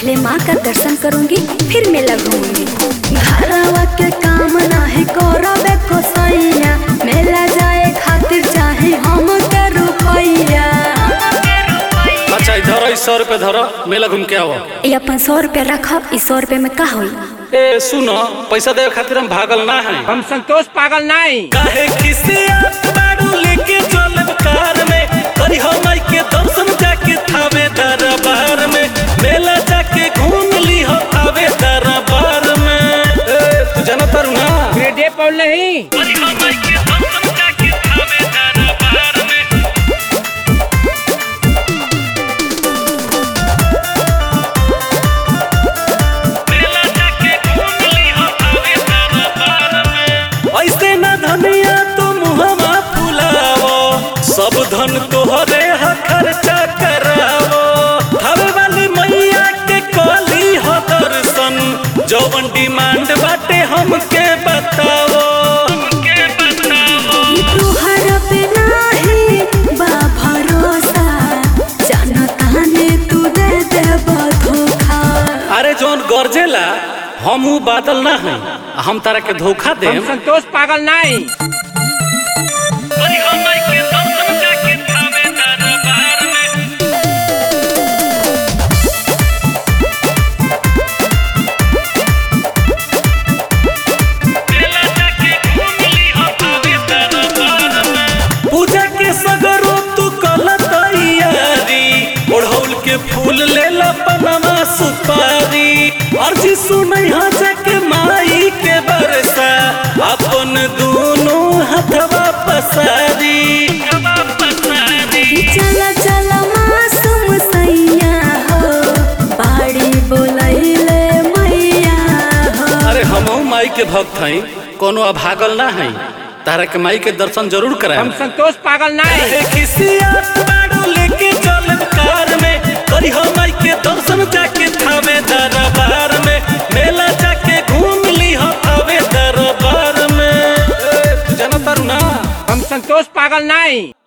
पहले माँ का दर्शन करूंगी फिर मेला घूमूंगी घरवा के काम नाही करबे को सैया मेला जाए खातिर चाहे हम के रुपैया अच्छा इधर ई सौ रुपये धर मेला घूम के आओ ये अपन सौ रुपया रखब इस सौ रुपये में का होई ए सुनो पैसा देवे खातिर हम भागल ना है हम संतोष पागल नहीं काहे खिसियत बारू लेके चलब कार में करी हम आई के दर्शन जाके थावे दरबार में मेला जाके घूम ली हो थावे दरबार में ए तू जाना तारू ना ग्रेडे पौल नहीं करी हम आई के दर्शन जाके थावे दरबार में मेला जाके घूम ली हो थावे दरबार में ऐसे ना धनिया तो मुहमा फुलावो सब धन तोहरे ह खर्चा करावो हवे वाली मैया के कली हो दर्शन जौवन डिमांड बाटे हमके बतावो हमके बतावो तुहर पे नाही बा भरोसा जानता ने तू दे देब धोखा अरे जौन गरजेला हम ऊ बादल ना है हम तारा के धोखा हम देम संतोष पागल नहीं पूजा के सगरो तू कल तैयारी ओढ़ौल के फूल ले ला पनमा सुपारी अर्जी सुनई हा जाके माई के बरसा अपन दोनों हथवा पसारी चला चला मासूम सैया हो बाड़ी बोलैले मैया हो अरे हमहू माई के भक्त हई कोनो अभागल ना हई तारा के माई के दर्शन जरूर हम कराए संतोष पागल नहीं लेके चलब कार में करी हम माई के दर्शन जाके थावे दरबार में मेला जाके घूम ली हो थावे दरबार में ए, तू जाना तारू ना हम संतोष पागल नहीं